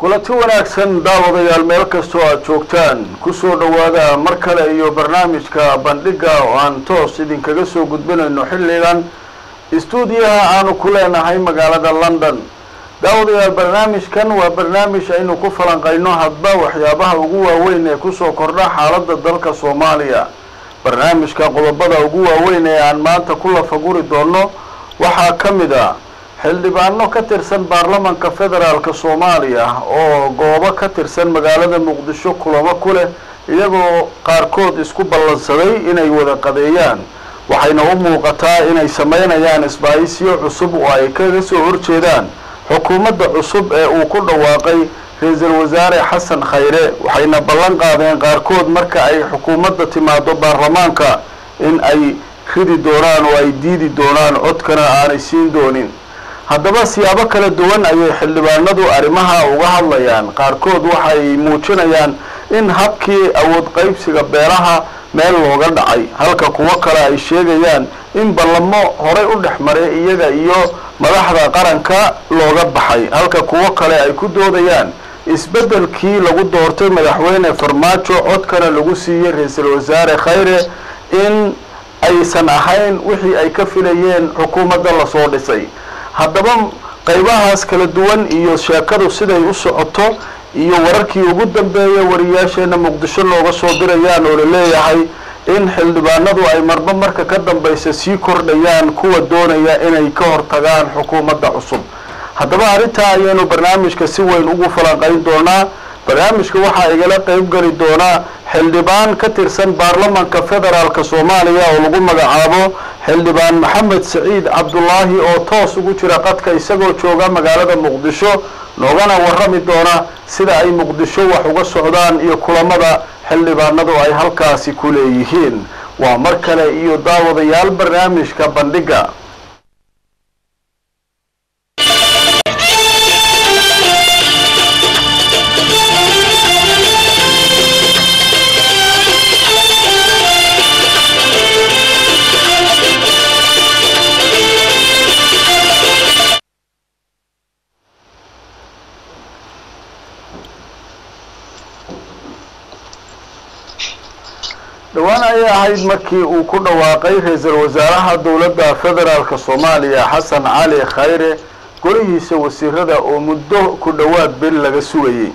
kulanti wanaagsan daawadayaal meel kastoo aada joogtaan kusoo dhowaada mar kale iyo barnaamijka bandhiga oo aan toos idinkaga soo gudbinayno xilligan istuudiyaha aanu ku leenahay magaalada london daawadayaal barnaamijkan waa barnaamij aynu ku falanqayno hadba waxyaabaha ugu waaweyn ee kusoo kordha xaaladda dalka soomaaliya barnaamijka qodobada ugu waaweyn ee aan maanta ku lafaguri doono waxaa ka mid a xildhibaano ka tirsan baarlamanka federaalk soomaaliya oo goobo ka tirsan magaalada muqdisho kulamo ku leh iyagoo qaarkood isku ballansaday inay wada qadeeyaan waxayna u muuqataa inay sameynayaan isbaayisyo cusub oo ay kaga soo horjeedaan xukuumadda cusub ee uu ku dhawaaqay ra-iisul wasaare xasan khayre waxayna ballan qaadeen qaarkood marka ay xukuumadda timaado baarlamaanka in ay ridi doonaan oo ay diidi doonaan codkana aanay siin doonin haddaba siyaabo kala duwan ayay xildhibaanadu arrimaha uga hadlayaan qaarkood waxay muujinayaan in habkii awood qaybsiga beelaha meel looga dhacay halka kuwo kale ay sheegayaan in ballamo horay u dhex maray iyaga iyo madaxda qaranka looga baxay halka kuwo kale ay ku doodayaan isbeddelkii lagu doortay madaxweyne farmaajo codkana lagu siiyey ra-iisul wasaare khayre in aysan ahayn wixii ay ka filayeen xukuumadda lasoo dhisay haddaba qaybahaas kala duwan iyo sheekadu siday u socoto iyo wararkii ugu dambeeya wariyaasheena muqdisho looga soo dirayaan oo laleeyahay in xildhibaanadu ay marba marka ka dambaysa sii kordhayaan kuwa doonaya inay ka hortagaan xukuumadda cusub haddaba arrintaa ayaynu barnaamijka si weyn ugu falanqayn doonaa barnaamijka waxaa igala qeyb geli doonaa xildhibaan ka tirsan baarlamanka federaalk soomaaliya oo lagu magacaabo xildhibaan maxamed saciid cabdulaahi oo toos ugu jira qadka isagoo jooga magaalada muqdisho noogana warrami doona sida ay muqdisho wax uga socdaan iyo kulamada xildhibaanadu ay halkaasi ku leeyihiin waa mar kale iyo daawadayaal barnaamijka bandhiga dhowaan ayay ahayd markii uu ku dhawaaqay ra-iisul wasaaraha dowladda federaalk soomaaliya xasan cali khayre golihiisa wasiirada oo muddo ku dhowaad bil laga sugayey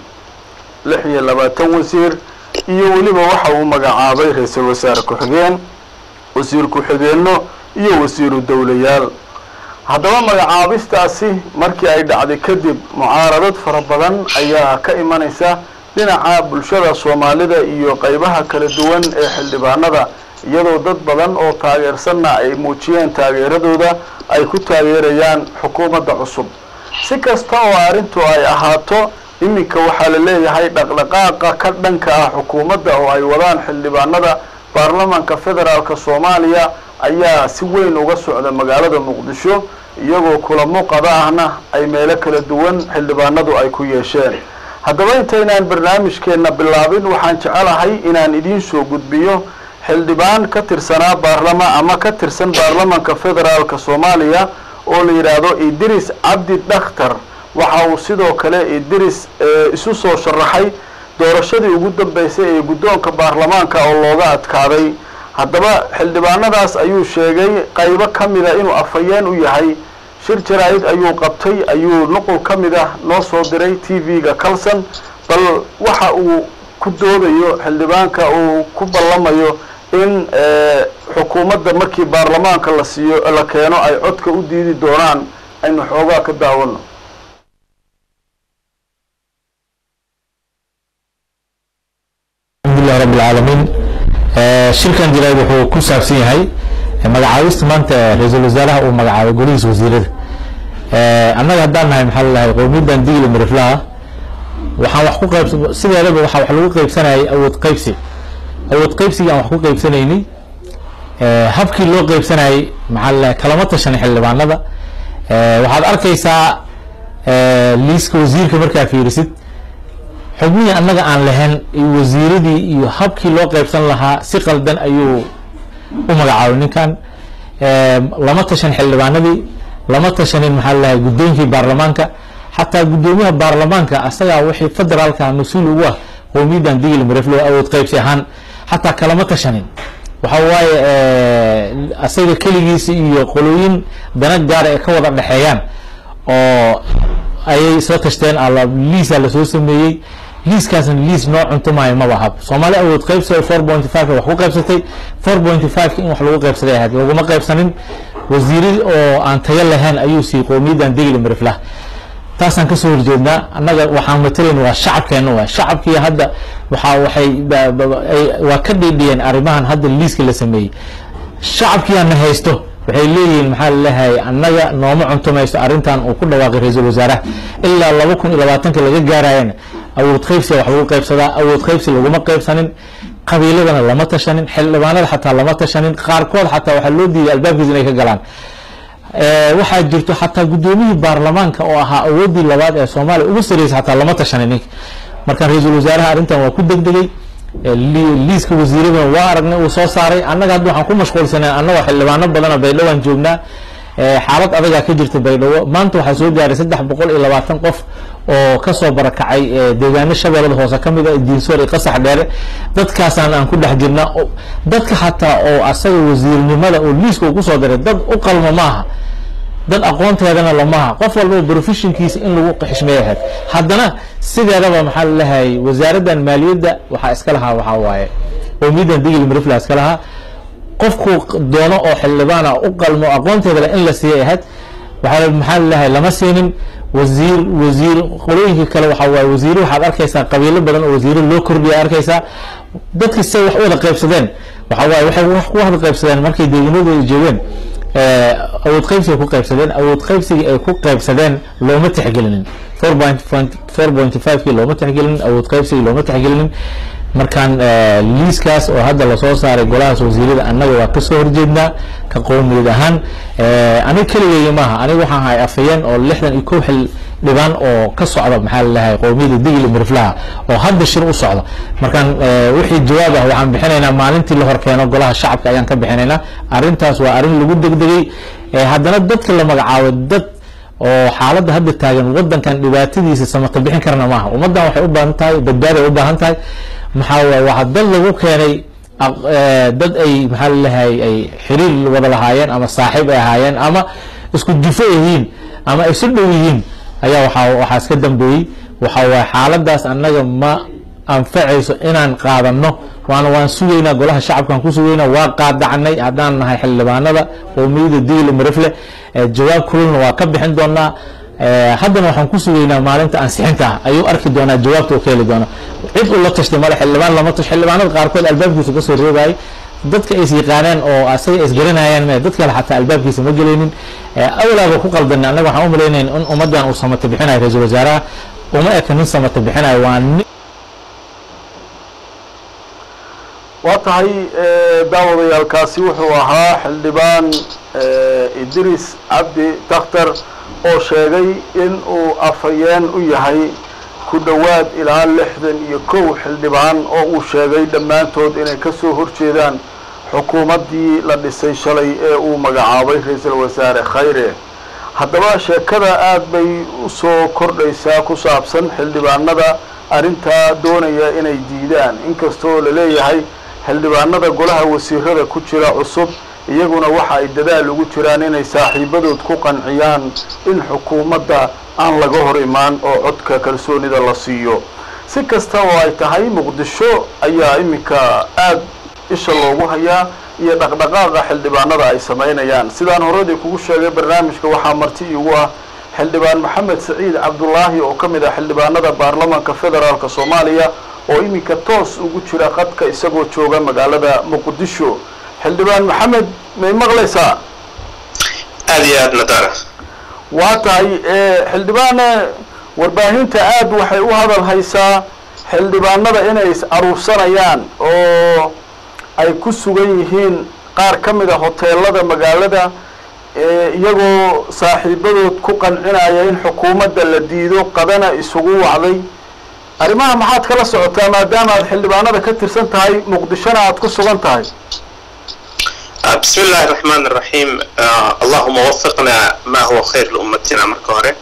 lix iyo labaatan wasiir iyo weliba waxa uu magacaabay ra-iisul wasaare ku-xigeen wasiir ku-xigeenno iyo wasiiru dowlayaal haddaba magacaabistaasi markii ay dhacday kadib mucaaradad fara badan ayaa ka imanaysa dhinaca bulshada soomaalida iyo qeybaha kala duwan ee xildhibaanada iyadoo dad badan oo taageersanna ay muujiyeen taageeradooda ay ku taageerayaan xukuumadda cusub si kasta oo arrintu ay ahaato iminka waxaa la leeyahay dhaqdhaqaaqa ka dhanka ah xukuumadda oo ay wadaan xildhibaanada baarlamanka federaalk soomaaliya ayaa si weyn uga socda magaalada muqdisho iyagoo kulamo qada ahna ay meelo kala duwan xildhibaanadu ay ku yeesheen haddaba intaynaan barnaamijkeenna bilaabin waxaan jecelahay inaan idiin soo gudbiyo xildhibaan ka tirsanaa baarlama ama ka tirsan baarlamanka federaalk soomaaliya oo la yidhaahdo idris cabdi dhakhtar waxa uu sidoo kale idris isu soo sharaxay doorashadii ugu dambeysay ee guddoonka baarlamaanka oo looga adkaaday haddaba xildhibaanadaas ayuu sheegay qaybo ka mida inuu afhayeen u yahay shir jaraa-id ayuu qabtay ayuu nuqul ka mid ah noo soo diray t v-ga calson bal waxa uu ku doodayo xildhibaanka uu ku ballamayo in xukuumadda markii baarlamaanka la siiyo la keeno ay codka u diidi doonaan aynu xoogaa ka daawano alxamdulilah rabi alcaalamiin shirkan jirayd wuxuu ku saabsan yahay magacaabista maanta ra-iisul wasaaraha uu magacaabay golihiisa wasiirada annaga haddaan nahay maxaa lalahay qowmiyaddan digli mariflaha waxaan wax ku qayb sideedaba waxaa wax lagu qaybsanayay awood qaybsi awood qaybsigii aan wax ku qaybsanaynay habkii loo qaybsanayay maxaa lalahay kalama tashan xildhibaanada waxaad arkaysaa liiska wasiirka markaa fiirisid xubnihii annaga aan lahayn iyo wasiiradii iyo habkii loo qaybsan lahaa si qaldan ayuu u magacaabay ninkan lama tashan xildhibaanadii lama tashanin maxaa lalahay guddoonkii baarlamaanka xataa guddoomiyaha baarlamaanka asagaa wixii federaalka mas-uul ugu ah qowmiyadan digil mareflo awood qaybsi ahaan xataa kalama tashanin waxa waaye asaga keligiisa iyo qolooyin dana gaara ee ka wada dhexeeyaan oo ayay isla tashteen liisa lasoo sameeyey liiskaasna liis noo cuntumaayo maba ahab soomaali awood qaybsi four point five wax ku qaybsatay four point five in wax lagu qaybsaday ahayd laguma qaybsanin wasiiri oo aan tayo lahayn ayuu siiyey qowmiyadan digil mariflah taasaan kasoo horjeednaa annaga waxaan matalayn waa shacabkeena waa shacabkii hadda waxa waxay waa ka dhiidhiyeen arrimahan hadda liiska la sameeyey shacabkiiana haysto waxay leeyihiin maxaa laleeyahay annaga nooma cuntumayso arrintan uu ku dhawaaqay ra-iisul wasaaraha ilaa laba kun iyo labaatanka laga gaarayana awood qaybsiga wax lagu qaybsadaa awood qaybsi laguma qaybsanin qabiiladana lama tashanin xildhibaanada xataa lama tashanin qaarkood xataa waxaa loo diiday albaabkiisa inay ka galaan waxaa jirto xataa guddoomiyihii baarlamaanka oo ahaa awoodii labaad ee soomaaliya ugu sarreysay xataa lama tashanin ninka markaan ra-iisul wasaaraha arrintan waa ku degdegay liiska wasiiradana waa aragnay uu soo saaray annaga hadda waxaan ku mashquulsanay annagoo xildhibaano badana baydhowaan joognaa xaalad adagaa ka jirta baydhabo maanta waxaa soo gaaray saddex boqol iyo labaatan qof oo kasoo barakacay deegaano shabeellada hoose ka mid a diinsoor iyo qasax dheere dadkaasaan aan ku dhex jirna dadka xataa oo asaga wasiirnimada oo liiska uu kusoo diray dad u qalmo maaha dad aqoonteedana lamaha qof walba professionkiisa in lagu xishmeey ahayd haddana sideedaba maxaa lalehay wasaaraddan maaliyadda waxaa iska lahaa waxaa waaye qowmiyadan digil marifla iska lahaa qofku doono oo xildhibaana u qalmo aqoonteeda in la siiyay ahayd waxaa maxaa lalehay lama siinin wasiir wasiir qolooyinka kale waxaa waaye wasiiro waxaad arkaysaa qabiilo badan oo wasiiro loo kordhiya arkaysaa dadki say wax u wada qaybsadeen waxaa waaye waxay wax ku wada qaybsadeen markay deegaanadooda joogeen awood qaybsiga ku qaybsadeen awood qaybsigii ay ku qaybsadeen looma tixgelinin four point four point five kii looma tixgelinin awood qaybsigii looma tixgelinin markaan liiskaas oo hadda lasoo saaray golahaas wasiirada annaga waa kasoo horjeednaa ka qowmiyad ahaan aniga keligeyga maaha aniga waxaan ahay afayeen oo lixdan iyo kow xil dhibaan oo ka socda maxaa lalehay qowmiyada digil miriflaha oo hadda shir u socda markaan wixii jawaab ah waxaan bixinaynaa maalintii la horkeeno golaha shacabka ayaan ka bixinaynaa arrintaas waa arrin lagu degdegay haddana dadka la magacaabo dad oo xaaladda hadda taagan wadankan dhibaatadiisa samata bixin karna maaha ummaddan waxay u baahan tahay badbaaday u baahan tahay maxaa waay waxaa dad lagu keenay dad ay maxaa lalehay ay xiriir wada lahaayeen ama saaxiib ay ahaayeen ama isku jufo yihiin ama ay su dhow yihiin ayaa waxaa waxaa iska dambeeyey waxaa waaye xaaladaas annaga ma anfacayso inaan qaadano waana waan sugaynaa golaha shacabkaan ku sugaynaa waa qaadacnay haddaan nahay xildhibaanada qowmiyada digil marifle jawaab kululna waa ka bixin doonaa haddana waxaan ku sugaynaa maalinta ansixinta ah ayuu arki doonaa jawaabta uu ka heli doona cid uu la tashtay male xildhibaan lama tash xildhibaanada qaarkood albaabkiisa kasoo reebayay dadka is yaqaaneen oo asaga isgaranayaan me dad kale xataa albaabkiisa ma gelaynin awlaaba ku qaldanay annaga waxaan u malaynayn in ummaddan uu samata bixinayo ra-iisul wasaaraha uma eka nin samata bixinayo waa nin waa tahay daawadayaalkaasi wuxuu ahaa xildhibaan idris cabdi dakhtar oo sheegay in uu afhayeen u yahay ku dhowaad ilaa lixdan iyo kow xildhibaan oo uu sheegay dhammaantood inay ka soo horjeedaan xukuumaddii la dhisay shalay ee uu magacaabay ra-iisul wasaare khayre haddaba sheekada aad bay usoo kordhaysaa ku saabsan xildhibaanada arrintaa doonaya inay diidaan inkastoo la leeyahay xildhibaanada golaha wasiirada ku jira cusub iyaguna waxa ay dadaal ugu jiraan inay saaxiibadood ku qanciyaan in xukuumadda aan laga hor imaan oo codka kalsoonida la siiyo si kasta oo ay tahay muqdisho ayaa iminka aad isha loogu hayaa iyo dhaqdhaqaaqa xildhibaanada ay samaynayaan sidaan horadii kugu sheegay barnaamijka waxaa marti iigu ah xildhibaan maxamed saciid cabdulaahi oo ka mid ah xildhibaanada baarlamaanka federaalk soomaaliya oo iminka toos ugu jira qadka isagoo jooga magaalada muqdisho xildhibaan maxamed may maqlaysaa aada iyo aad nadara waa tahay xildhibaane warbaahinta aad waxay u hadal haysaa xildhibaanada inay is aruursanayaan oo ay ku sugan yihiin qaar ka mid a hoteelada magaalada iyagoo saaxiibadood ku qancinaya in xukuumadda la diido qadana isugu wacday arrimaha maxaad kala socotaa maadaama aad xildhibaanada ka tirsan tahay muqdishona aad ku sugan tahay بسم الله الرحمن الرحيم اللهم وفقنا ما هو خير لأمتنا marka hore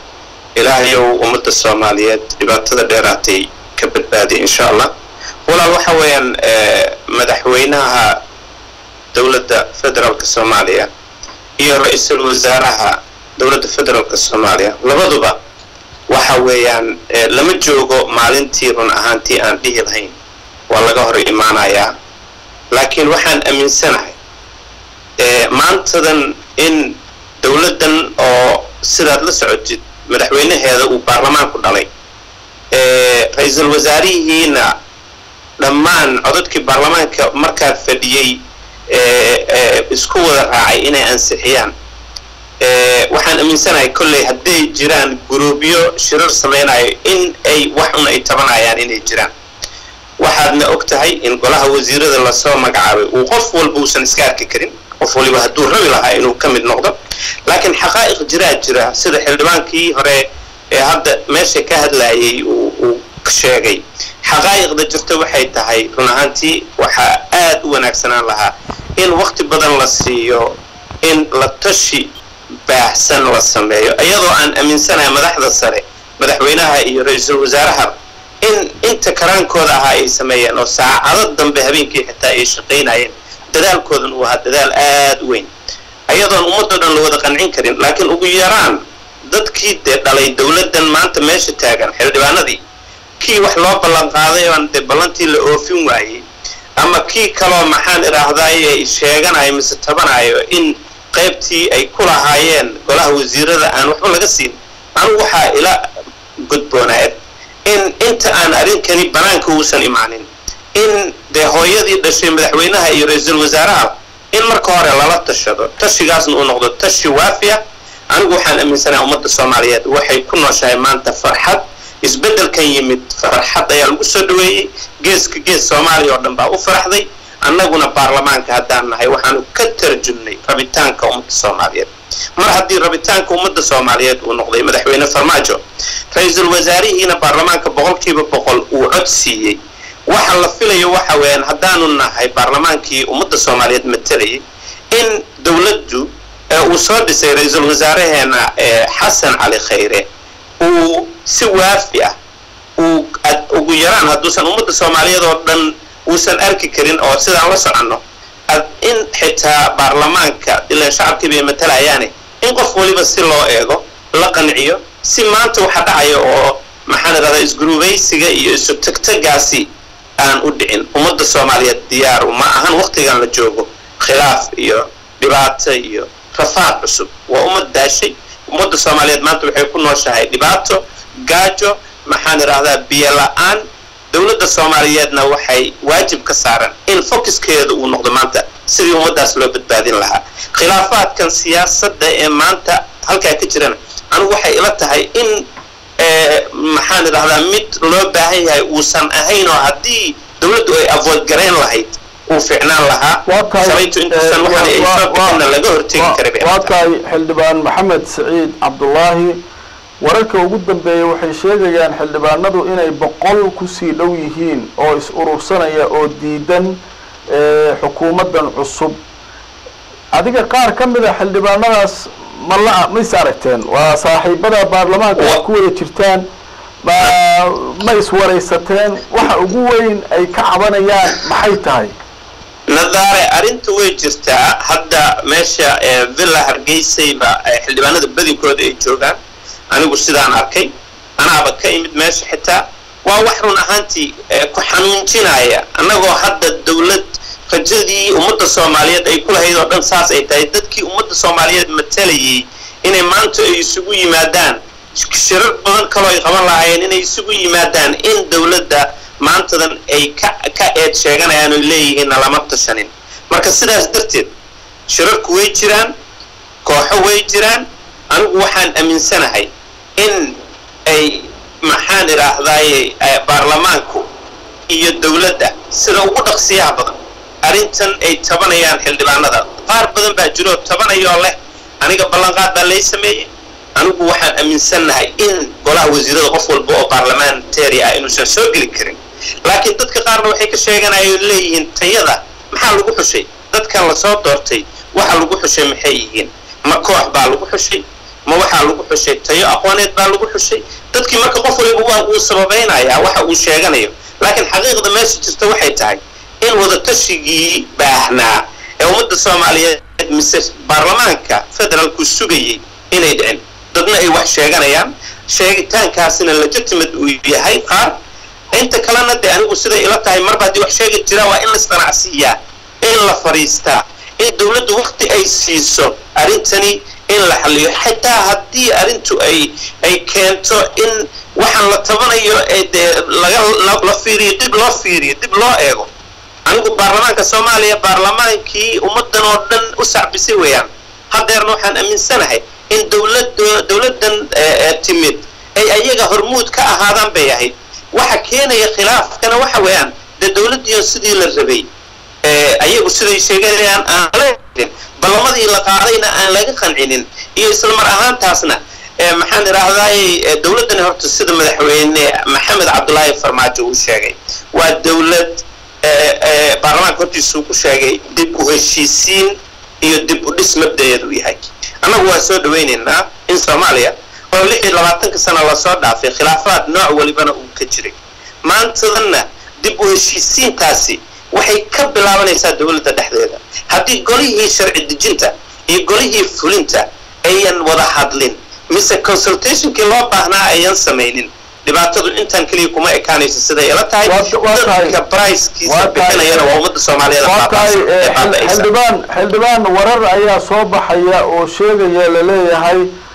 ilaahayow ummadda soomaaliyeed dhibaatada dheeraatay ka badbaadiya insha allah walaal waxa weeyaan madaxweynaha dowladda federaalka soomaaliya iyo ra-iisul wasaaraha dowladda federaalka soomaaliya labaduba waxa weeyaan lama joogo maalintii run ahaantii aan dhihi lahayn waa laga hor imaanayaa laakiin waxaan aaminsanahay maantadan in dowladdan oo sidaad la socotid madaxweynaheeda uu baarlamaanku dhalay ra-iisul wasaarihiina dhammaan codadkii baarlamaanka markaa fadhiyey isku wada raacay inay ansixiyaan waxaan aaminsanahay kolley hadday jiraan guruubyo shirar samaynayo in ay wax un ay tabanayaan inay jiraan waxaadna og tahay in golaha wasiirada lasoo magacaabay uu qof walba uusan iska arki karin qof waliba hadduu rabi lahaa inuu ka mid noqdo laakiin xaqaa'iq jiraa jira sida xildhibaankii hore ee hadda meesha ka hadlayay uu sheegay xaqaa'iqda jirta waxay tahay run ahaantii waxaa aad u wanaagsanaan lahaa in waqti badan la siiyo in la tashi baahsan la sameeyo iyadoo aan aaminsanahay madaxda sare madaxweynaha iyo ra-iisul wasaaraha in inta karaankooda ahaa ay sameeyeen oo saacado dambe habeenkii xitaa ay shaqaynayeen dadaalkoodan uu ahaa dadaal aad u weyn ayadoon ummadoo dhan la wada qancin karin laakiin ugu yaraan dadkii dee dhalay dowladdan maanta meesha taagan xildhibaanadii kii wax loo ballan qaaday oon dee ballantii la oofin waayey ama kii kaloo maxaan idhaahdaay ay sheeganayo mise tabanayo in qaybtii ay ku lahaayeen golaha wasiirada aan waxba laga siin anugu waxaa ila gudboonaad in inta aan arrinkani banaanka uusan imaanin in dee hooyadii dhashay madaxweynaha iyo ra-iisul wasaaraha in marka hore lala tashado tashigaasna uu noqdo tashi waafiya anigu waxaan aaminsanaha ummadda soomaaliyeed waxay ku nooshahay maanta farxad isbeddelkan yimid farxad ayaa lagu soo dhaweeyey geeska gees soomaaliya oo dhan baa u faraxday annaguna baarlamaanka haddaan nahay waxaanu ka tarjumnay rabitaanka ummadda soomaaliyeed mar haddii rabitaanka ummadda soomaaliyeed uu noqday madaxweyne farmaajo ra-iisul wasaarihiina baarlamaanka boqolkiiba boqol uu cod siiyey waxa la filayo waxa weeyaan haddaanu nahay baarlamaankii ummadda soomaaliyeed matalayay in dowladdu uu soo dhisay ra-iisul wasaaraheena xasan cali khayre uu si waafi ah uu ugu yaraan hadduusan ummadda soomaaliyeed oo dhan uusan arki karin oo sidaan la soconno in xitaa baarlamaanka ilaan shacabkii bay matalayaane in qof waliba si loo eego la qanciyo si maanta waxa dhacaya oo maxaan idhahdaa isgurubaysiga iyo isu tagtagaasi aan u dhicin ummadda soomaaliyeed diyaaru ma ahan waqtigan la joogo khilaaf iyo dhibaato iyo rafaad cusub waa ummad daashay ummadda soomaaliyeed maanta waxay ku nooshahay dhibaato gaajo maxaan idhaahdaa biyo la-aan dowladda soomaaliyeedna waxay waajib ka saaran in focuskeeda uu noqdo maanta sidii ummaddaas loo badbaadin lahaa khilaafaadkan siyaasadda ee maanta halkaa ka jirana anigu waxay ila tahay in maxaan idhahdaa mid loo baahan yahay uusan ahayn oo haddii dowladdu ay avoid garayn lahayd uu ficnaan lahaa shalaytu intuusan waxaan ay soo bixinna laga hortegi karay waa tahay xildhibaan maxamed siciid cabdulaahi wararka ugu dambeeya waxay sheegayaan xildhibaanadu inay boqol kusii dhow yihiin oo is urursanaya oo diidan xukuumaddan cusub adiga qaar ka mid a xildhibaanadaas ma la ma is aragteen waa saaxiibada baarlamaanka aad ku wada jirtaan ma ma iswaraysateen waxa ugu weyn ay ka cabanayaan maxay tahay nadaare arrinta way jirtaa hadda meesha villa hargeysayba xildhibaanada badinkooda ay joogaan anigu sidaan arkay anaaba ka imid meesha xitaa waa wax run ahaantii ku xanuunjinaya annagoo hadda dowlad rajadii ummadda soomaaliyeed ay ku lahayd oo dhan saas ay tahay dadkii ummadda soomaaliyeed matalayay inay maanta ay isugu yimaadaan shirar badan kaloo ay qaban lahaayeen inay isugu yimaadaan in dowladda maantadan ay ka ka eed sheeganayaan oy leeyihiinna lama tashanin marka sidaas darteed shirarku way jiraan kooxo way jiraan anigu waxaan aaminsanahay in ay maxaan idhaahdaaye baarlamaanku iyo dowladda sida ugu dhaqsiyaha badan arrintan ay tabanayaan xildhibaanada qaar badan baa jiroo tabanayoo leh aniga ballanqaad baa lay sameeyey anigu waxaan aaminsannahay in golaha wasiirada qof walba oo baarlamentary ah inuusan soo geli karin laakiin dadka qaarna waxay ka sheeganayaan leeyihiin tayada maxaa lagu xushay dadkan lasoo doortay waxa lagu xushay maxay yihiin ma koox baa lagu xushay ma waxaa lagu xushay tayo aqooneed baa lagu xushay dadkii marka qof waliba waa uu sababaynayaa waxa uu sheeganayo laakiin xaqiiqda meesha jirta waxay tahay in wadatashyigii baahnaa ee ummadda soomaaliyeed mise baarlamaanka federaalku sugayay inay dhicin dadna ay wax sheeganayaan sheegitaankaasina legitimate uu yahay qaar inta kalena dee anigu siday ila tahay marba haddii wax sheegi jiraa waa in la isqanacsiiyaa in la fadhiistaa in dawladdu wakti ay siiso arrintani in la xaliyo xitaa haddii arrintu ay ay keento in waxaan la tabanayo ee dee laga la fiiriyo dib loo fiiriyo dib loo eego anigu baarlamaanka soomaaliya baarlamaankii ummaddan oo dhan u sacbisay weeyaan haddeerna waxaan aaminsanahay in dawlad dawladdan timid ay ayaga hormuud ka ahaadaan bay ahayd waxa keenaya khilaafkana waxa weeyaan dee dawladdiion sidii la rabay ayagu siday sheeganayaan aan la ballamadii la qaadayna aan laga qancinin iyo isla mar ahaantaasna maxaan idhaahdaay dawladdani horta sida madaxweyne maxamed cabdulaahi farmaajo uu sheegay waa dawlad baarlamaanka hortiisuu ku sheegay dib u heshiisiin iyo dib u dhis mabdaeedu yahay annagu waa soo dhawaynaynaa in soomaaliya oo lix iyo labaatanka sana lasoo dhaafay khilaafaad nooc walibana uu ka jiray maantadanna dib u heshiisiintaasi waxay ka bilaabanaysaa dawladda dhexdeeda haddii golihii sharci dejinta iyo golihii fulinta ayan wada hadlin mise consultationkii loo baahnaa ayan samaynin dhibaatadu intaan keliya kuma ekaanayso siday ila tahay dadka bricekiisa bixinayana waa ummadda soomaaliyeed waa tahay xildhibaan xildhibaan warar ayaa soo baxaya oo sheegaya laleeyahay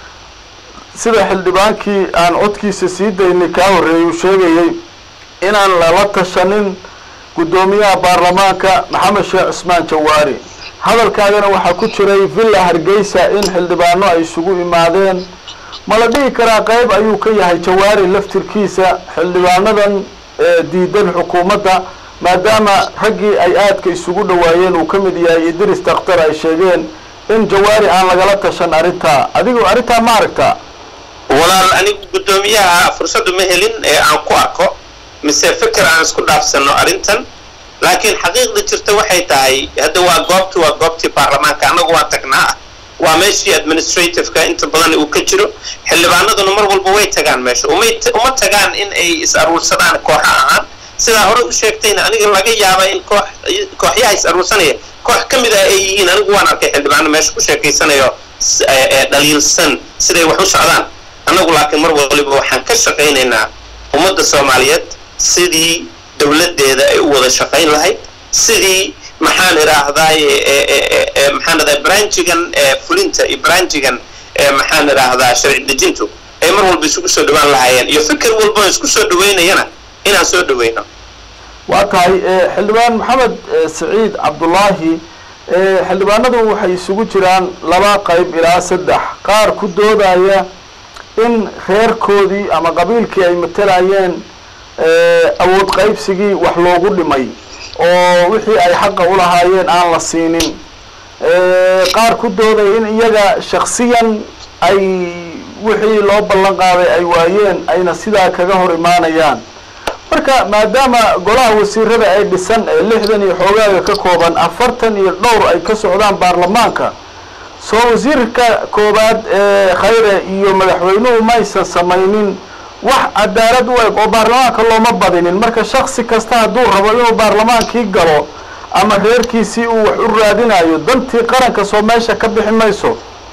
sida xildhibaankii aan codkiisa sii daynay kaa horreeyay uu sheegayay inaan lala tashanin guddoomiyaha baarlamaanka maxamed sheekh cismaan jawaari hadalkaagana waxaa ku jiray villa hargeysa in xildhibaano ay isugu imaadeen ma la dhihi karaa qayb ayuu ka yahay jawaari laftirkiisa xildhibaanadan diidan xukuumadda maadaama raggii ay aadka isugu dhawaayeen uu ka mid yahay idris dakhtar ay sheegeen in jawaari aan lagala tashan arrintaa adigu arrintaa ma aragtaa walaal anigu guddoomiyaha fursaddu ma helin ee aan ku arko mise fikir aan isku dhaafsano arrintan laakiin xaqiiqda jirta waxay tahay hadda waa goobti waa goobtii baarlamaanka annagu waa tagnaa waa meeshii administrativeka inta badan uu ka jiro xildhibaanaduna mar walba way tagaan meesha umay uma tagaan in ay is aruursadaan kooxa ahaan sidaa hore u sheegtayna aniga laga yaaba in koox kooxyaha is aruursanaya koox ka mid ah ay yihiin anigu waan arkay xildhibaano meesha ku sheekaysanayo dhaliilsan siday wax u socdaan annagu laakiin mar waliba waxaan ka shaqaynaynaa ummadda soomaaliyeed sidii dawladdeeda ay u wada shaqayn lahayd sidii maxaan idhaahdaay maxaan idhahdaa branchigan fulinta iyo branchigan maxaan idhaahdaa sharci dejintu ay mar walba isugu soo dhawaan lahaayeen iyo fikir walba isku soo dhaweynayana inaan soo dhaweyno waa tahay xildhibaan maxamed saciid cabdullaahi xildhibaanadu waxay isugu jiraan laba qayb ilaa saddex qaar ku doodaya in reerkoodii ama qabiilkii ay matalayeen awood qaybsigii wax loogu dhimay oo wixii ay xaqa u lahaayeen aan la siinin qaar ku doodaya in iyaga shaksiyan ay wixii loo ballan qaaday ay waayeen ayna sidaa kaga hor imaanayaan marka maadaama golaha wasiirada ay dhisan ee lixdan iyo xoogaaga ka kooban afartan iyo dhowr ay ka socdaan baarlamaanka soo wasiirka koowaad ee khayre iyo madaxweynuhu maysan samaynin wax cadaalad u eg oo baarlamaanka looma badinin marka shaksi kasta hadduu rabo inuu baarlamaankii galo ama reerkiisii uu wax u raadinayo dantii qaranka soo meesha ka bixi mayso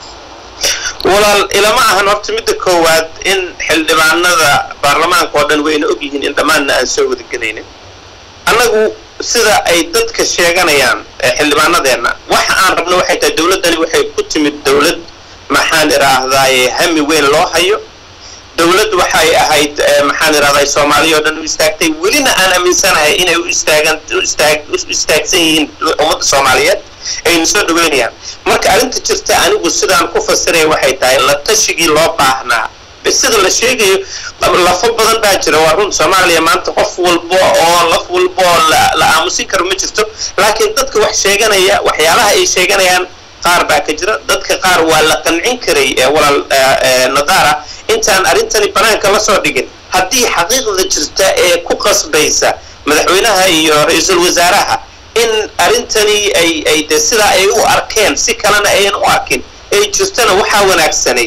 walaal ilama ahan horta midda koowaad in xildhibaanada baarlamaanka oo dhan wayna og yihiin in dhammaanna aan soo wadagelaynin annagu sida ay dadka sheeganayaan xildhibaanadeenna waxa aan rabno waxay tahay dawladdani waxay ku timid dawlad maxaan idhaahdaaye hami weyn loo hayo dawlad waxay ahayd maxaan idhahday soomaaliya oo dhan u istaagtay welina aan aaminsanahay inay u istaagan u istaag u istaagsan yihiin ummadda soomaaliyeed aynu soo dhaweynayaan marka arrinta jirta anigu sidaan ku fasiraya waxay tahay la tashigii loo baahnaa sida la sheegayo lafo badan baa jira waa run soomaaliya maanta qof walba oo laf walba oo la aamusin karo ma jirto laakiin dadka wax sheeganaya waxyaalaha ay sheeganayaan qaar baa ka jira dadka qaar waa la qancin karay walaal nadaara intaan arrintani banaanka la soo dhigin haddii xaqiiqda jirta ee ku qasbaysa madaxweynaha iyo ra-iisul wasaaraha in arrintani ay ay de sidaa ay u arkeen si kalena ayan u arkin ay jirtana waxaa wanaagsanayd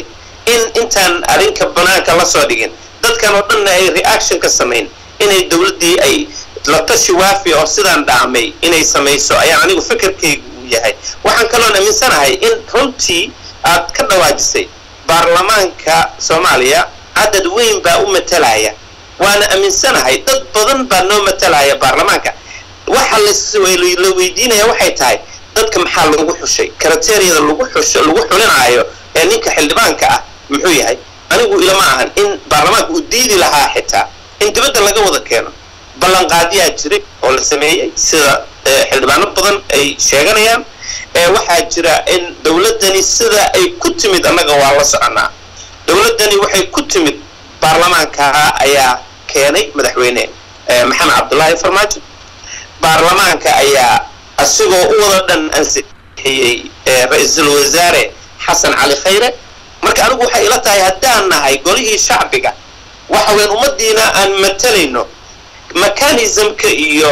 in intaan arrinka banaanka la soo dhigin dadkan oo dhanna ay reaction ka samayn inay dowladdii ay la tashi waafi oo sidaan dhaamay inay samayso ayaa anigu fikirkaygu uu yahay waxaan kaloon aaminsanahay in runtii aad ka dhawaajisay baarlamaanka soomaaliya cadad weyn baa u matalaya waana aaminsanahay dad badan baa noo matalaya baarlamaanka waxa la weydiinaya waxay tahay dadka maxaa lagu xushay karateeriyada lagu xusho lagu xulinaayo ee ninka xildhibaanka ah muxuu yahay anigu ilama ahan in baarlamaanka uu diidi lahaa xitaa in dibadda laga wada keeno ballanqaadiyaa jiray oo la sameeyey sida xildhibaano badan ay sheeganayaan waxaa jira in dowladdani sida ay ku timid annaga waa la soconaa dowladdani waxay ku timid baarlamaanka ayaa keenay madaxweyne maxamed cabdullaahi farmaajo baarlamaanka ayaa asigoo u wada dhan ansixiyey ra-iisul wasaare xasan cali khayre marka anigu waxay ila tahay haddaan nahay golihii shacbiga waxa weyn ummaddiina aan matalayno mechanismka iyo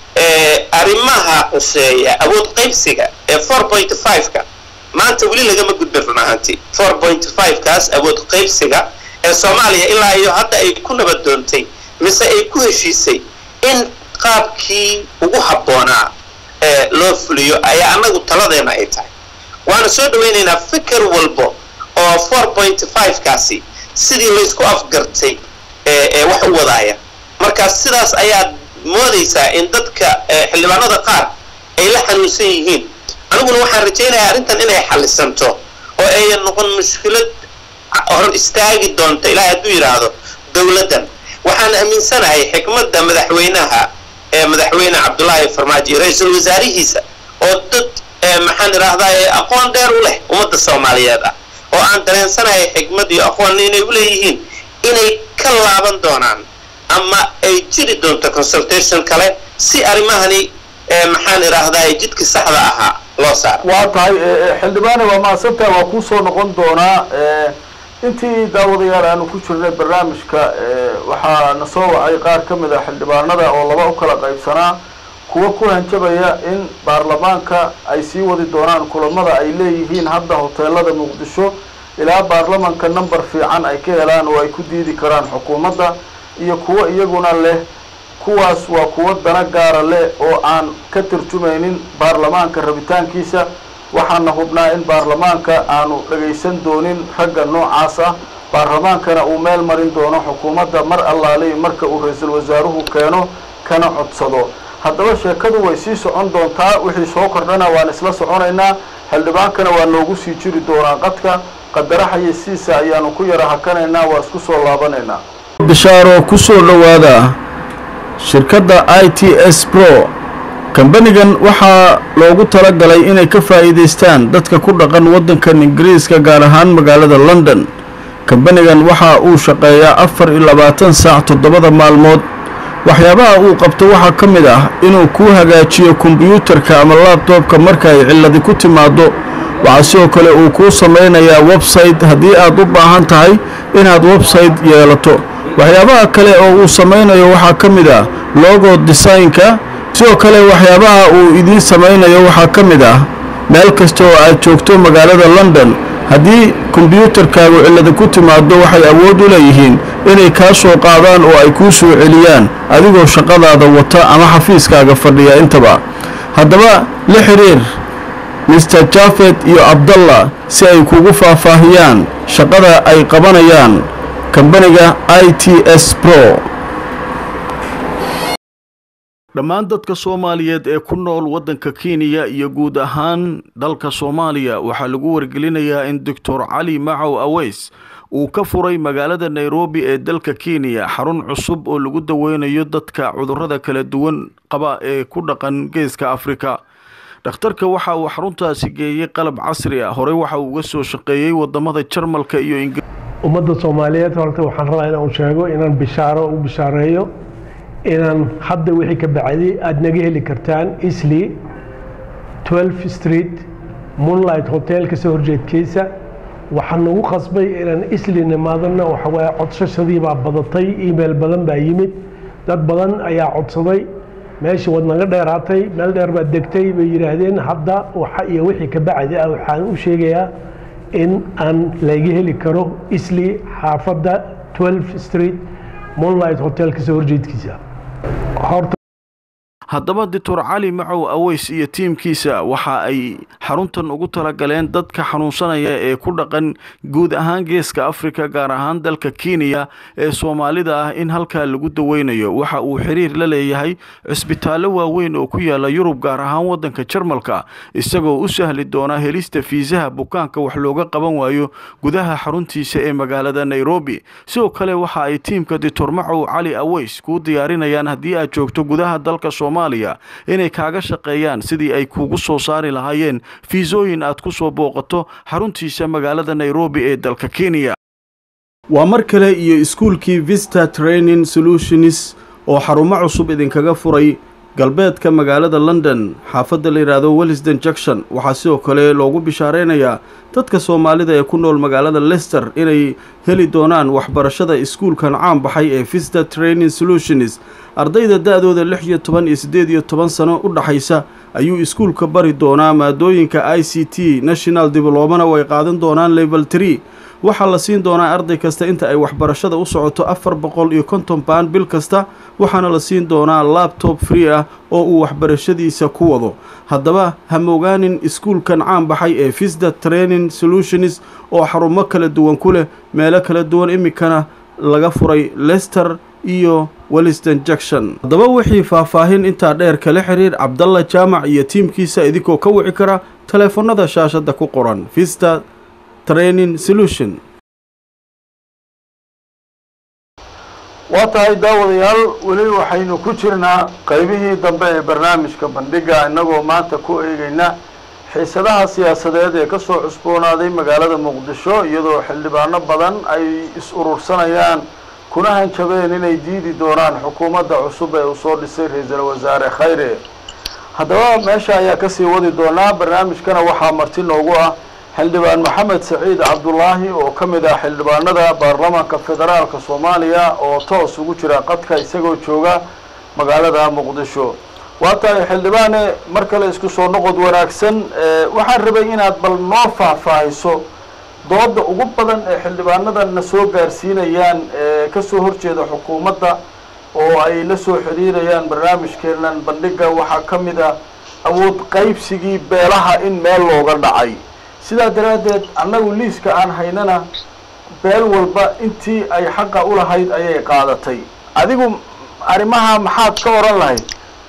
arrimaha quseeya awood qaybsiga ee four point five-ka maanta weli lagama gudbin run ahaantii four point five-kaas awood qaybsiga ee soomaaliya ilaa iyo hadda ay ku nabad doontay mise ay ku heshiisay in qaabkii ugu habboonaa ee loo fuliyo ayaa annagu taladeena ay tahay waana soo dhawaynaynaa fikir walbo oo four point five-kaasi sidii laysku afgartay ee wax u wadaaya marka sidaas ayaad moodaysaa in dadka xildhibaanada qaar ay la xanuunsan yihiin aniguna waxaan rajaynayaa arrintan inay xallisanto oo ayan noqon mushkilad hor istaagi doonta ilaahay hadduu yidhaahdo dowladdan waxaan aaminsanahay xikmadda madaxweynaha ee madaxweyne cabdullaahi farmaajo iyo ra-iisul wasaarihiisa oo dad maxaan idhaahdaa aqoon dheer u leh ummadda soomaaliyeed ah oo aan dareensanahay xikmad iyo aqoon inay u leeyihiin inay ka laaban doonaan ama ay jiri doonto consultation kale si arrimahani maxaan idhaahdaa jidkii saxda ahaa loo saaro waa tahay xildhibaane waa mahadsantaha waa kuusoo noqon doonaa intii daawadayaal aanu ku jirnay barnaamijka waxaa na soo wacay qaar ka mid a xildhibaanada oo laba u kala qaybsanaa kuwa ku hanjabaya in baarlamaanka ay sii wadi doonaan kulamada ay leeyihiin hadda hoteelada muqdisho ilaa baarlamanka number fiican ay ka helaan oo ay ku diidi karaan xukuumadda iyo kuwo iyaguna leh kuwaas waa kuwo dana gaara leh oo aan ka tarjumaynin baarlamaanka rabitaankiisa waxaana hubnaa in baarlamaanka aanu dhagaysan doonin ragga noocaas ah baarlamaankana uu meel marin doono xukuumadda mar allaaliy marka uu ra-iisul wasaaruhu keeno kana codsado haddaba sheekadu way sii socon doontaa wixii soo kordhana waan isla soconaynaa xildhibaankana waa noogu sii jiri doonaa qadka qadara xayeysiisa ayaanu ku yara hakanaynaa waa isku soo laabanaynaa bishaaro ku soo dhowaada shirkadda i t s pro kambanigan waxaa loogu talagalay inay ka faa'iidaystaan dadka ku dhaqan waddankan ingiriiska gaar ahaan magaalada london kambanigan waxa uu shaqeeyaa afar iyo labaatan saac toddobada maalmood waxyaabaha uu qabto waxaa ka mid ah inuu kuu hagaajiyo kombiyuutarka ama laabtoobka marka ay cilladi ku timaaddo waxaa sidoo kale uu kuu samaynayaa website haddii aad u baahan tahay inaad website yeelato waxyaabaha kale oo uu samaynayo waxaa ka mid ah logo desaynka sidoo kale waxyaabaha uu idiin samaynayo waxaa ka mid ah meel kasta oo aad joogto magaalada london haddii kombiyuutarkaagu cillada ku timaaddo waxay awood u leeyihiin inay kaa soo qaadaan oo ay kuu soo celiyaan adigoo shaqadaada wata ama xafiiskaaga fadhiya intaba haddaba la xidhiir mister jafed iyo abdallah si ay kugu faahfaahiyaan shaqada ay qabanayaan kambaniga i t s pro dhammaan dadka soomaaliyeed ee ku nool waddanka kenya iyo guud ahaan dalka soomaaliya waxaa lagu wargelinayaa in doctor cali macow aweys uu ka furay magaalada nairobi ee dalka kenya xarun cusub oo lagu daweynayo dadka cudurrada kala duwan qaba ee ku dhaqan geeska afrika dhakhtarka waxa uu xaruntaasi geeyey qalab casri ah horey waxa uu uga soo shaqeeyey wadamada jarmalka iyo ingiriiska ummadda soomaaliyeed horta waxaan rabaa inaan sheego inaan bishaaro u bishaareeyo inaan hadda wixii ka bacday aada naga heli kartaan isli 12 street moonlight hotel kasoo horjeedkiisa waxaan nagu qasbay inaan isli nimaadana waxawaaye codsashadii baa badatay email badan baa yimid dad badan ayaa codsaday meeshii waad naga dheeraatay meel dheer baad degtay bay yidhaahdeen hadda waxa iyo wixii ka bacdi ah waxaan u sheegayaa in aan laga heli karo isli xaafadda 12 street moonlight hotel kasoo horjeedkiisa horta haddaba doctor cali macow aweys iyo tiimkiisa waxa ay xaruntan ugu talagaleen dadka xanuunsanaya ee ku dhaqan guud ahaan geeska afrika gaar ahaan dalka kenya ee soomaalida ah in halkaa lagu daweynayo waxa uu xiriir la leeyahay cisbitaallo waaweyn oo ku yaala yurub gaar ahaan waddanka jarmalka isagoo u sahli doona helista fiisaha bukaanka wax looga qaban waayo gudaha xaruntiisa ee magaalada nairobi sidoo kale waxa ay tiimka doctor macow cali aweys kuu diyaarinayaan haddii aad joogto gudaha dalka soomaaliya inay kaaga shaqeeyaan sidii ay kuugu soo saari lahaayeen fiisooyin aad ku soo booqato xaruntiisa magaalada nairobi ee dalka kenya waa mar kale iyo iskuulkii vista training solutions oo xarumo cusub idinkaga furay galbeedka magaalada london xaafadda la yidhaahdo wellisden junction waxaa sidoo kale loogu bishaareynayaa dadka soomaalida ee ku nool magaalada lester inay heli doonaan waxbarashada iskuulkan caan baxay ee vista training solutions ardayda da-dooda lix iyo toban iyo siddeed iyo toban sano u dhaxaysa ayuu iskuulka bari doonaa maadooyinka i c t national diblomana way qaadan doonaan level tree waxaa la siin doonaa arday kasta inta ay waxbarashada u socoto afar boqol iyo konton baan bil kasta waxaana la siin doonaa labtob free ah oo uu waxbarashadiisa ku wado haddaba ha moogaanin iskuulkan caan baxay ee visda training solutions oo xarumo kala duwan ku leh meelo kala duwan iminkana laga furay lester iyo welliston junction haddaba wixii faahfaahin intaa dheer kala xiriir cabdalla jaamac iyo tiimkiisa idinkoo ka wici kara taleefannada shaashadda ku qoran vista training solution waa tahay daawadayaal weli waxaynu ku jirnaa qaybihii dambe ee barnaamijka bandhiga innagoo maanta ku eegayna xiisadaha siyaasadeed ee kasoo cusboonaaday magaalada muqdisho iyadoo xildhibaano badan ay is urursanayaan kuna hanjabeen inay diidi doonaan xukuumadda cusub ee uu soo dhisay ra-iisul wasaare khayre haddaba meesha ayaa kasii wadi doonaa barnaamijkana waxaa marti noogu ah xildhibaan maxamed saciid cabdulaahi oo ka mid ah xildhibaanada baarlamaanka federaalka soomaaliya oo toos ugu jira qadka isagoo jooga magaalada muqdisho waa tahay xildhibaane mar kale isku soo noqod wanaagsan waxaan rabay inaad bal noo faahfaahiso dooda ugu badan ee xildhibaanadana soo gaarsiinayaan ee kasoo horjeeda xukuumadda oo ay la soo xiriirayaan barnaamijkeenan bandhiga waxaa ka mid ah awood qaybsigii beelaha in meel looga dhacay sidaa daraaddeed annagu liiska aan haynana beel walba intii ay xaqa u lahayd ayay qaadatay adigu arrimaha maxaad ka odhan lahayd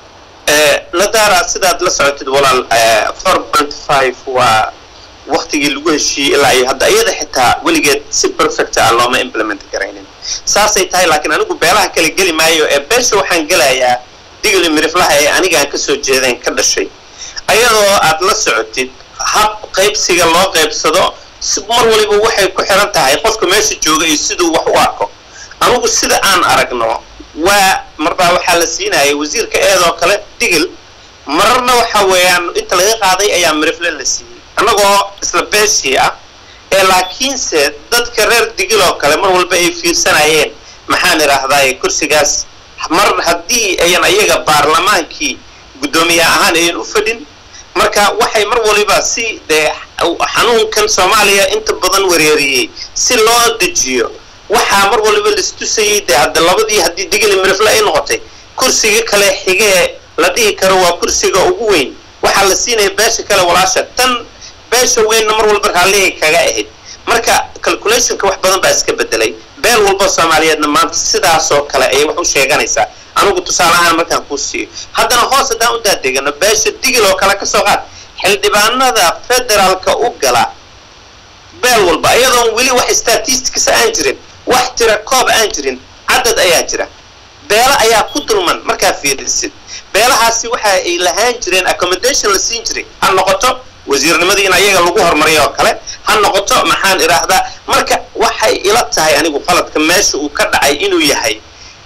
nadaara sidaad la socotid walaal four point five waa waktigii lagu heshiiyey ilaa iyo hadda iyada xitaa weligeed si perfect ah looma implement garaynin saasay tahay laakiin anigu beelaha kale geli maayo ee beesha waxaan gelayaa digli miriflaha ee anigaan kasoo jeedeen ka dhashay ayadoo aad la socotid hab qaybsiga loo qaybsado mar waliba waxay ku xiran tahay qofka meesha jooga iyo siduu wax u arko anigu sida aan aragno waa marbaa waxaa la siinayay wasiirka eedoo kale digil mararna waxa weeyaan inta laga qaaday ayaa mirifle la siiyey annagoo isla beeshii ah ee laakiinse dadka reer digil oo kale mar walba ay fiirsanayeen maxaan idhaahdaay kursigaas mar haddii ayan ayaga baarlamaankii guddoomiye ahaan ayan u fadhin marka waxay mar waliba si dee xanuunkan soomaaliya inta badan wereeriyey si loo dejiyo waxaa mar waliba laistusayay dee hadda labadii haddii digili mirifle ay noqotay kursiga kale xigee la dhihi karo waa kursiga ugu weyn waxaa la siinaya beesha kale walaasha tan beesha weynna mar walba raalligay kaga ahayd marka calculationka wax badan baa iska bedelay beel walba soomaaliyeedna maanta sidaasoo kale ayay wax u sheeganaysaa anigu tusaale ahaan markaan kuu siiyo haddana hoos haddaan u daadegano beesha digil oo kale ka soo qaad xildhibaanada federaalka u gala beel walba iyadoon weli wax statistics aan jirin wax tira koob aan jirin cadad ayaa jira beelo ayaa ku dulman markaa fiirisid beelahaasi waxa ay lahaan jireen accommodation la siin jiray ha noqoto wasiirnimadii in ayaga lagu horumariyo oo kale ha noqoto maxaan idhaahdaa marka waxay ila tahay anigu qaladka meesha uu ka dhacay inuu yahay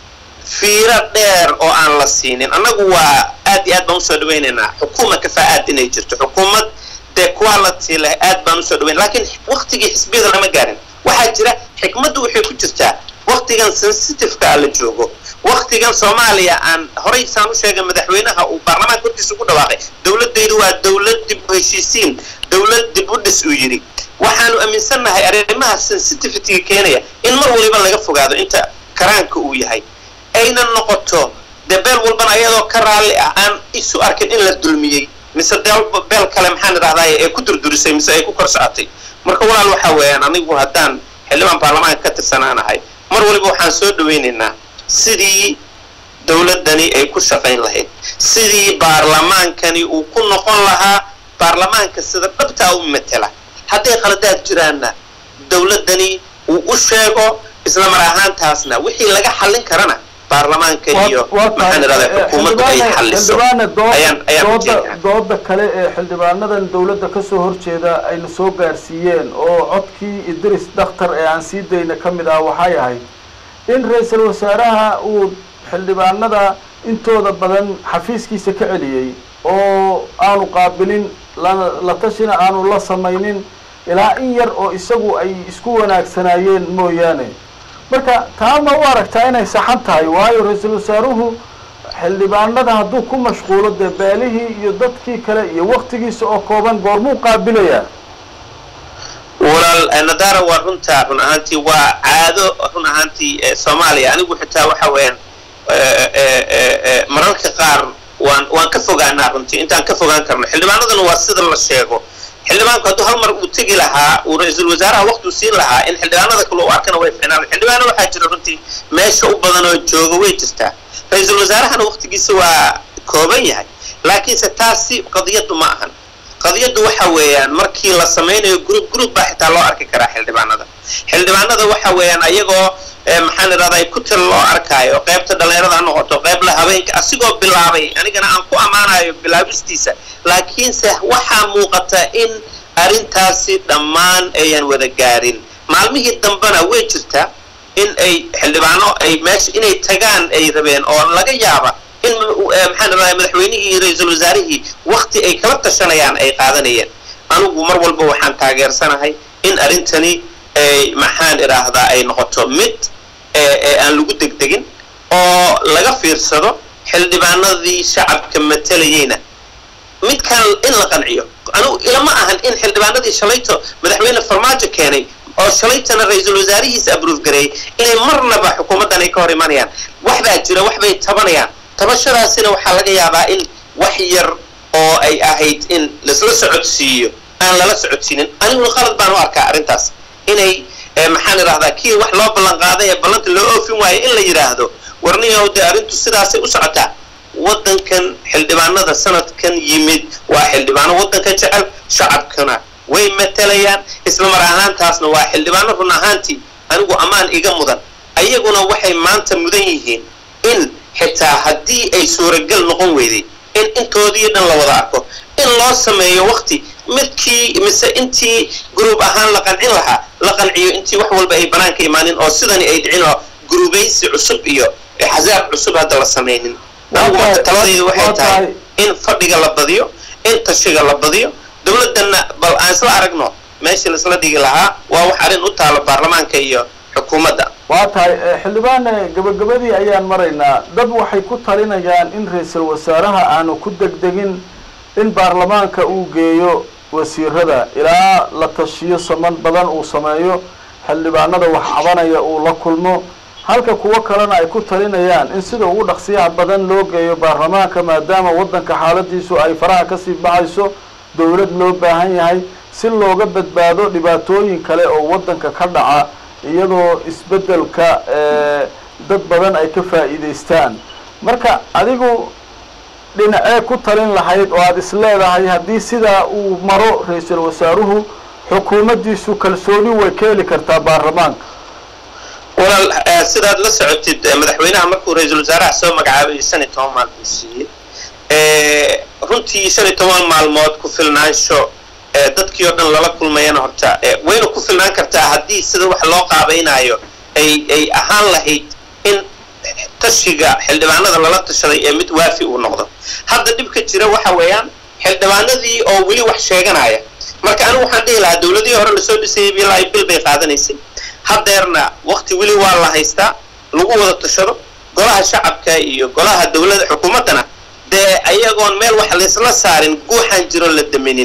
fiiro dheer oo aan la siinin annagu waa aad iyo aad baan usoo dhawaynaynaa xukuuma kafaa-aad inay jirto xukuumad dee quality leh aad baan usoo dhawayn laakiin waktigii xisbiyada lama gaarin waxaa jira xikmaddu waxay ku jirtaa waktigan sensitiveka la joogo waktigan soomaaliya aan horay saan u sheegay madaxweynaha uu baarlamaanka hortiisa ugu dhawaaqay dowladaydu waa dowlad dib u heshiisiin dowlad dib u dhis uu yidhi waxaanu aaminsannahay arrimaha sensitivityga keenaya in mar waliba laga fogaado inta karaanka uu yahay ayna noqoto dee beel walbana ayadoo ka raalli ah aan isu arkin in la dulmiyey mise deel beel kale maxaan idhahdaay ee ku durdurisay mise ay ku kor socotay marka walaal waxaa weeyaan anigu haddaan xildhibaan baarlamaanka ka tirsanaanahay mar waliba waxaan soo dhawaynaynaa sidii dowladdani ay ku shaqayn lahayd sidii baarlamaankani uu ku noqon lahaa baarlamaanka sida dhabtaa u matela hadday khaladaad jiraanna dowladdani uu u sheego isla mar ahaantaasna wixii laga xallin karana baarlamaanka iyo maxaan idhahdaa xukuumaddu ay xalliso ayaan ayaan ujeednaa dooda kale ee xildhibaanadan dowladda kasoo horjeeda ayna soo gaarsiiyeen oo codkii idris dakhtar ee aan sii dayna ka mid ah waxay ahayd in ra-iisul wasaaraha uu xildhibaanada intooda badan xafiiskiisa ka celiyey oo aanu qaabilin la tashina aanu la samaynin ilaa in yar oo isagu ay isku wanaagsanaayeen mooyaane marka taa ma u aragtaa inay saxan tahay waayo ra-iisul wasaaruhu xildhibaanada hadduu ku mashquulo dee beelihii iyo dadkii kale iyo waktigiisa oo kooban goormuu qaabilayaa walaal nadaara waa runtaa run ahaantii waa caado run ahaantii soomaaliya anigu xitaa waxa weeyaan mararka qaar waan waan ka fogaanaa runtii intaan ka fogaan karno xildhibaanadana waa sida la sheego xildhibaanku hadduu hal mar uu tegi lahaa uu ra-iisul wasaaraha waqti u siin lahaa in xildhibaanada kale u arkana way ficnaan xildhibaano waxaa jira runtii meesha u badan oo jooga way jirtaa ra-iisul wasaarahana waqtigiisa waa kooban yahay laakiinse taasi qadiyaddu ma ahan qadiyaddu waxa weeyaan markii la samaynayo group group baa xitaa loo arki karaa xildhibaanada xildhibaanada waxa weeyaan ayagoo maxaan idhahdaa ku til loo arkaayo qaybta dhallinyarada ha noqoto qayb la habeenka asigoo bilaabay anigana aan ku ammaanayo bilaabistiisa laakiinse waxaa muuqata in arrintaasi dhammaan ayan wada gaarin maalmihii dambena way jirtaa in ay xildhibaano ay meesha inay tagaan ay rabeen oo laga yaaba in maxaan idhahdaa madaxweynihii ra-iisul wasaarihii wakti ay kala tashanayaan ay qaadanayeen anigu mar walba waxaan taageersanahay in arrintani maxaan idhaahdaa ay noqoto mid aan lagu degdegin oo laga fiirsado xildhibaanadii shacabka matalayeyna midkan in la qanciyo anigu ilama ahan in xildhibaanadii shalayto madaxweyne farmaajo keenay oo shalaytana ra-iisul wasaarihiisa abruuf gareeyey inay marnaba xukuumaddan ay ka hor imanayaan waxbaa jira waxbay tabanayaan tabashadaasina waxaa laga yaabaa in wax yar oo ay ahayd in laisla socodsiiyo aan lala socodsiinin aniguna qalad baan u arkaa arrintaas inay maxaan idhahdaa kii wax loo ballan qaaday ee ballanta loo oofin waayo in la yidhaahdo warniyow dee arrintu sidaasay u socotaa waddankan xildhibaanada sanadkan yimid waa xildhibaano waddanka jecel shacabkana way matalayaan isla mar ahaantaasna waa xildhibaano run ahaantii anigu ammaan iga mudan ayaguna waxay maanta mudan yihiin in xitaa haddii ay suuragal noqon weyday in intoodii dhan la wada arko in loo sameeyo wakti midkii mise intii gruub ahaan la qancin lahaa la qanciyo intii wax walba ay banaanka imaanin oo sidani ay dhicin oo gruubaysi cusub iyo xasaab cusub hadda la samaynin anigu marka taladaydu waxay tahay in fadhiga la badiyo in tashiga la badiyo dowladdanna bal aan isla aragno meeshii laisla dhigi lahaa waa wax arrin u taalo baarlamaanka iyo xukuumadda waa tahay xildhibaan gabagabadii ayaan maraynaa dad waxay ku talinayaan in ra-iisul wasaaraha aanu ku degdegin in baarlamaanka uu geeyo wasiirada ilaa la tashiyo saman badan uu sameeyo xildhibaanada wax cabanaya uu la kulmo halka kuwo kalena ay ku talinayaan in sida ugu dhaqsiyaha badan loo geeyo baarlamaanka maadaama waddanka xaaladiisu ay faraha kasii baxayso dowlad loo baahan yahay si looga badbaado dhibaatooyin kale oo waddanka ka dhaca iyadoo isbeddelka dad badan ay ka faa'iidaystaan marka adigu dhinacee ku talin lahayd oo aada is leedahay haddii sidaa uu maro ra-iisul wasaaruhu xukuumaddiisu kalsooni way ka heli kartaa baarlamaanka walaal sidaad la socotid madaxweynaha markuu ra-iisul wasaaraha soo magacaabay shan iyo toban maalmood siiyey runtii shan iyo toban maalmood ku filnaansho dadkii oo dhan lala kulmayana horta wayna ku filnaan kartaa haddii sida wax loo qaabaynayo ay ay ahaan lahayd in tashiga xildhibaanada lala tashaday ee mid waafi uu noqdo hadda dhibka jira waxa weeyaan xildhibaanadii oo weli wax sheeganaya marka anigu waxaan dhihi lahaa dowladihii hore lasoo dhisayay bilaa bil bay qaadanaysay haddeerna wakti weli waa la haystaa lagu wada tashado golaha shacabka iyo golaha dowlada xukuumaddana dee ayagoon meel wax laysla saarin guuxaan jiro la daminin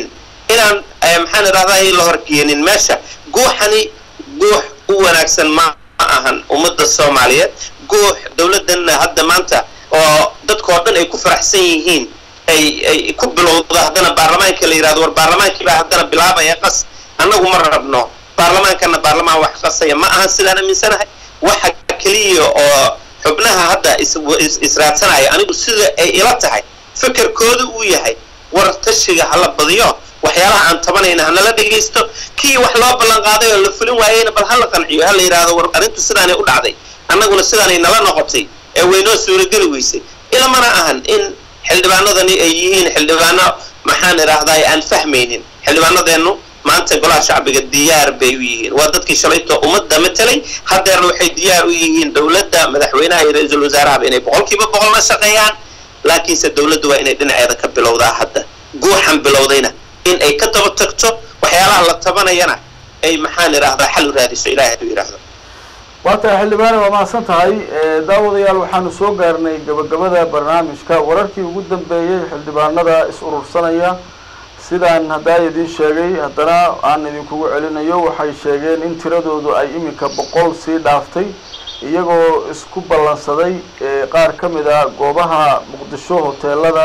inaan maxaan idhahdaa la horkeenin meesha guuxani guux u wanaagsan ma ahan ummadda soomaaliyeed guux dowladdanna hadda maanta oo dadkao dhan ay ku faraxsan yihiin ay ay ku bilowda haddana baarlamaanka la yidhahdo war baarlamaankii baa haddana bilaabaya qas annagu ma rabno baarlamaankana baarlamaan wax qasaya ma ahan sidaan aaminsanahay waxa keliya oo xubnaha hadda israadsanaya anigu sida ay ila tahay fikirkooda uu yahay war tashiga hala badiyo waxyaalaha aan tabanayna hanala dhegaysto kii wax loo ballan qaaday oo la fulin waayeyna bal hala qanciyo hala yidhaahdo war arrintu sidaanay u dhacday annaguna sidaanay nala noqotay ee waynoo suurageli weysay ilamana ahan in xildhibaanadani ay yihiin xildhibaano maxaan idhaahdaa aan fahmaynin xildhibaanadeennu maanta golaha shacbiga diyaar bay u yihiin waa dadkii shalayto ummadda matelay haddeerna waxay diyaar u yihiin dowladda madaxweynaha iyo ra-iisul wasaarahaba inay boqolkiiba boqolna shaqeeyaan laakiinse dowladdu waa inay dhinaceeda ka bilowdaa hadda guuxan bilowdayna in ay ka daba tagto waxyaalaha la tabanayana ay maxaan idhaahdaa xal u raadiso ilahay haduu yidhaahdo waa tahay xildhibaane waa mahadsan tahay daawadayaal waxaanu soo gaarnay gabagabada barnaamijka wararkii ugu dambeeyey xildhibaanada is urursanaya sidaan haddaa idiin sheegay haddana aan idinkugu celinayo waxay sheegeen in tiradoodu ay iminka boqol sii dhaaftay iyagoo isku ballansaday qaar ka mid a goobaha muqdisho hoteelada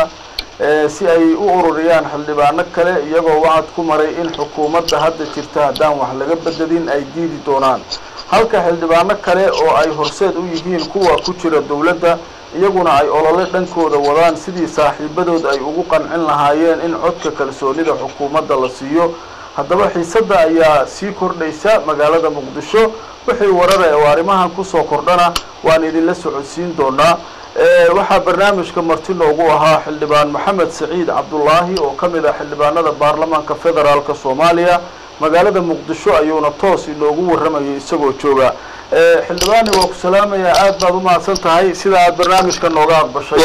si ay u ururiyaan xildhibaano kale iyagoo wacad ku maray in xukuumadda hadda jirta haddaan wax laga bededin ay diidi doonaan halka xildhibaano kale oo ay horseed u yihiin kuwa ku jira dowladda iyaguna ay olole dhankooda wadaan sidii saaxiibadood ay ugu qancin lahaayeen in codka kalsoonida xukuumadda la siiyo haddaba xiisadda ayaa sii kordhaysa magaalada muqdisho wixii warare oo arrimahan kusoo kordhana waan idinla socodsiin doonaa waxaa barnaamijka marti noogu ahaa xildhibaan maxamed saciid cabdulaahi oo ka mid ah xildhibaanada baarlamaanka federaalka soomaaliya magaalada muqdisho ayuuna toos inoogu warramayay isagoo jooga xildhibaani waa ku salaamayaa aad baad u mahadsan tahay sida aad barnaamijka nooga aqbashay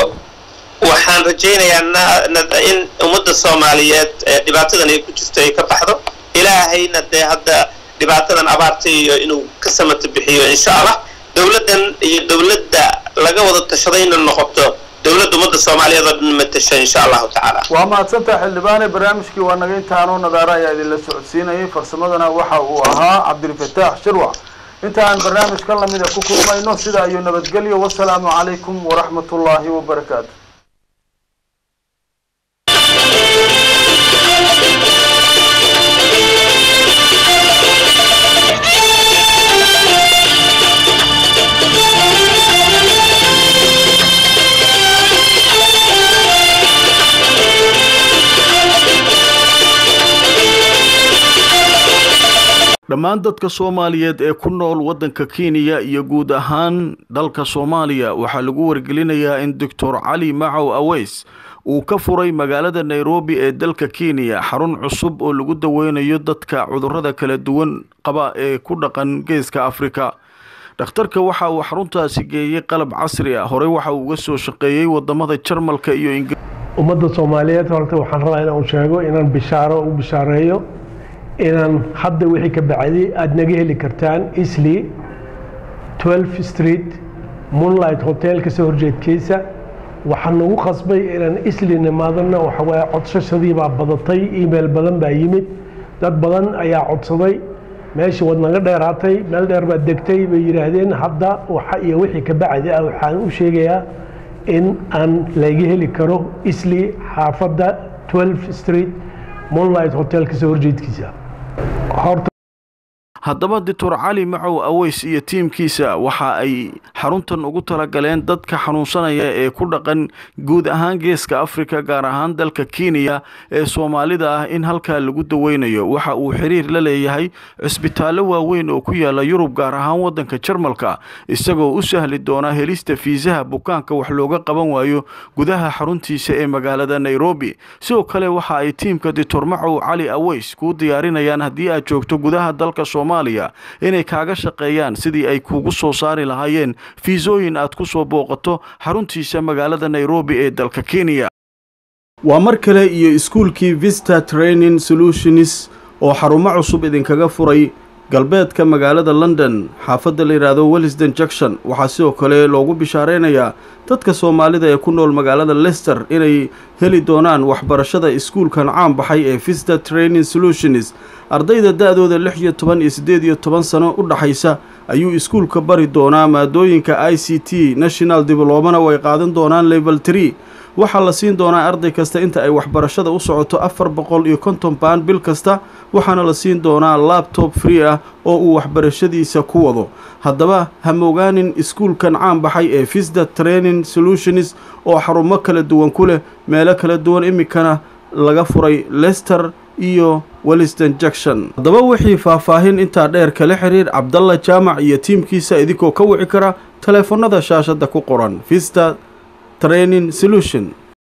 waxaan rajaynayaa in ummadda soomaaliyeed dhibaatadan ay ku jirto ay ka baxdo ilaahayna dee hadda dhibaatadan abaarta iyo inuu ka samata bixiyo insha allah dowladdan iyo dowladda laga wada tashadayna noqoto dowladda ummadda soomaaliyeed oo dhan matasha insha allahu tacaala waa mahadsantaha xildhibaane barnaamijkii waa naga intaanoo nadaara ayaa idinla socodsiinayay farsamadana waxa uu ahaa cabdilfataax shirwac inta aan barnaamijkan lamida ku kulmayno sida ayuu nabadgelyo wasalaamu calaykum waraxmat ullaahi wabarakaatu dhammaan dadka soomaaliyeed ee ku nool waddanka kenya iyo guud ahaan dalka soomaaliya waxaa lagu wargelinayaa in doctor cali macow aweys uu ka furay magaalada nairobi ee dalka kenya xarun cusub oo lagu daweynayo dadka cudurrada kala duwan qaba ee ku dhaqan geeska afrika dhakhtarka waxa uu xaruntaasi geeyey qalab casri ah horey waxa uu uga soo shaqeeyey wadamada jarmalka iyo ingir ummadda soomaaliyeed horta waxaan rabaa inaan sheego inaan bishaaro u bishaareeyo inaan hadda wixii ka bacday aada naga heli kartaan isli 12 street moonlight hotel kasoo horjeedkiisa waxaa nagu qasbay inaan isli nimaadana waxawaaye codsashadii baa badatay email badan baa yimid dad badan ayaa codsaday meeshii wad naga dheeraatay meel dheer baad degtay bay yidhaahdeen hadda waxa iyo wixii ka bacdi ah waxaan u sheegayaa in aan laga heli karo isli xaafadda 12 street moonlight hotel kasoo horjeedkiisa haddaba doctor cali macow aweys iyo tiimkiisa waxa ay xaruntan ugu talagaleen dadka xanuunsanaya ee ku dhaqan guud ahaan geeska afrika gaar ahaan dalka kenya ee soomaalida ah in halkaa lagu daweynayo waxa uu xiriir la leeyahay cisbitaallo waaweyn oo ku yaala yurub gaar ahaan waddanka jarmalka isagoo u sahli doona helista fiisaha bukaanka wax looga qaban waayo gudaha xaruntiisa ee magaalada nairobi sidoo kale waxa ay tiimka doctor macow cali aweys kuu diyaarinayaan haddii aad joogto gudaha dalka soomaaliya inay kaaga shaqeeyaan sidii ay kuugu soo saari lahaayeen fiisooyin aad ku soo booqato xaruntiisa magaalada nairobi ee dalka kenya waa mar kale iyo iskuulkii vista training solutions oo xarumo cusub idinkaga furay galbeedka magaalada london xaafadda la yidhaahdo wellisden junction waxaa sidoo kale loogu bishaareynayaa dadka soomaalida ee ku nool magaalada lester inay heli doonaan waxbarashada iskuulkan caan baxay ee vista training solutions ardayda da-dooda lix iyo toban iyo siddeed iyo toban sano u dhaxaysa ayuu iskuulka bari doonaa maadooyinka i c t national diblomana way qaadan doonaan level tree waxaa la siin doonaa arday kasta inta ay waxbarashada u socoto afar boqol iyo konton baan bil kasta waxaana la siin doonaa labtob free ah oo uu waxbarashadiisa ku wado haddaba hamogaanin iskuulkan caan baxay ee visda training solutions oo xarumo kala duwan ku leh meelo kala duwan iminkana laga furay lester iyo welliston junction haddaba wixii faahfaahin intaa dheer kala xiriir cabdalla jaamac iyo tiimkiisa idinkoo ka wici kara taleefannada shaashadda ku qoran vista training solution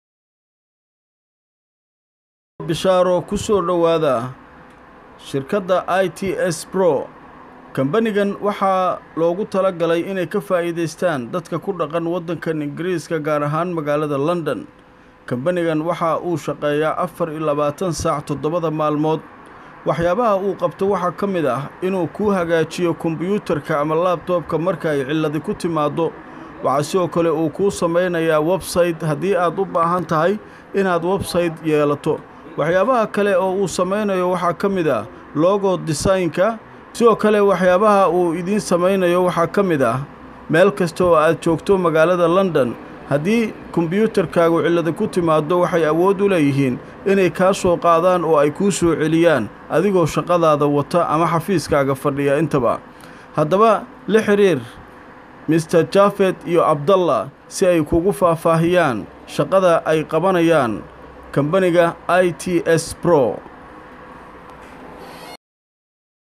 bishaaro ku soo dhowaada shirkadda i t s bro kambanigan waxaa loogu tala galay inay ka faa'iidaystaan dadka ku dhaqan waddankan ingiriiska gaar ahaan magaalada london kambanigan waxa uu shaqeeyaa afar iyo labaatan saac toddobada maalmood waxyaabaha uu qabto waxaa ka mid ah inuu kuu hagaajiyo kombiyuutarka ama laabtoobka marka ay cilladi ku timaaddo waxaa sidoo kale uu kuu samaynayaa websayte haddii aad u baahan tahay inaad websayte yeelato waxyaabaha kale oo uu samaynayo waxaa ka mid ah logo desaynka sidoo kale waxyaabaha uu idiin samaynayo waxaa ka mid ah meel kasta oo aad joogto magaalada london haddii kombiyuutarkaagu cillada ku timaaddo waxay awood u leeyihiin inay kaa soo qaadaan oo ay kuu soo celiyaan adigoo shaqadaada wata ama xafiiskaaga fadhiya intaba haddaba la xidhiir mister jafet iyo abdallah si ay kugu faahfaahiyaan shaqada ay qabanayaan kambaniga i t s bro